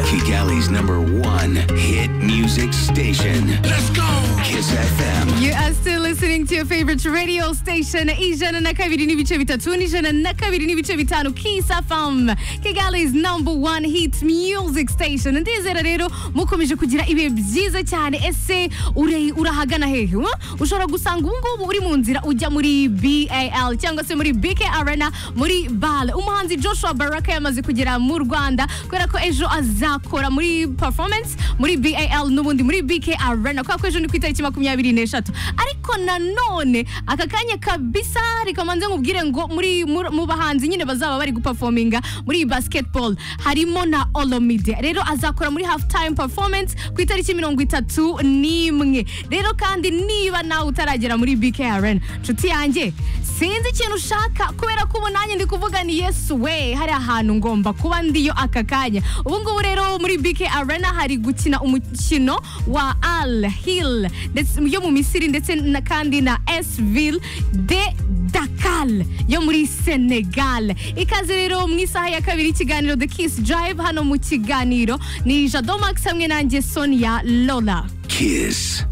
America's number one hit music station. Let's go! Kiss FM. You are still listening to your favorite radio station ijana na kabiri n'ibice bitatu n'ijana na kabiri n'ibice bitanu Kiss FM Kigali's number one hit music station ndizera rero mukomeje kugira ibihe byiza cyane ese ure- urahagana hehe wa? ushobora gusanga ubu ngubu uri mu nzira ujya muri bal cyangwa se muri bk arena muri bal umuhanzi joshua baraka yamaze kugera mu rwanda kubera ko ejo azakora muri performance muri bal n'ubundi muri bk arena kubera ko ejo ni ku itariki makumyabiri n'eshatu ariko nanone aka kanya kabisa reka mbanze nkubwire ngo muri muri- mu bahanzi nyine bazaba bari guperforminga muri iyi basketball harimo na olomide rero azakora muri half time performance ku itariki mirongo itatu n'imwe rero kandi niba nawe utaragera muri bk arena nshuti yanjye sinzi ikintu ushaka kubera ko ubu nanjye ndi kuvuga ni yesu we hari ahantu ngomba kuba ndiyo aka kanya ubu ngubu rero muri bk arena hari gukina umukino wa al hill ndetse yo mu misiri ndetse na kandi na esville de dakal yo muri senegal ikaze rero mu isaha ya kabiri ikiganiro the kiss drive hano mu kiganiro ni jado max hamwe nanjye sonia lola Kiss.